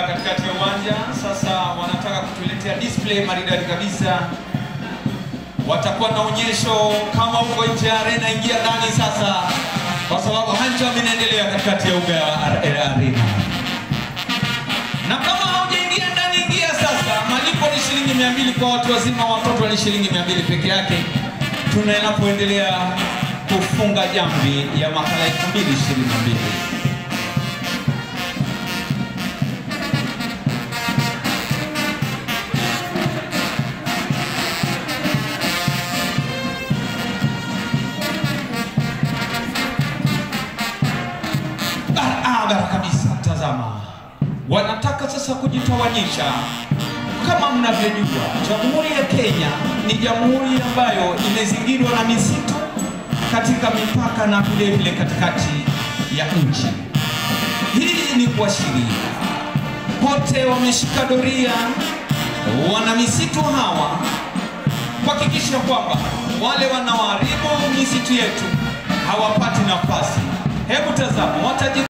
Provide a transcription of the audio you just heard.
katikati ya uwanja. Sasa wanataka kutuletea display maridadi kabisa. Watakuwa na onyesho kama uko nje ya arena, ingia ndani sasa, kwa sababu hanjam inaendelea katikati ya uga wa ar- ya arena. Na kama haujaingia ndani, ingia sasa. Malipo ni shilingi mia mbili kwa watu wazima, watoto ni shilingi mia mbili peke yake. Tunapoendelea kufunga jamvi ya makala 2022. barabara kabisa. Tazama, wanataka sasa kujitawanyisha. Kama mnavyojua, Jamhuri ya Kenya ni jamhuri ambayo imezingirwa na misitu katika mipaka na vile vile katikati ya nchi. Hii ni kuashiria wote wameshika doria, wana misitu hawa kuhakikisha kwamba wale wanaoharibu misitu yetu hawapati nafasi. Hebu tazama wataji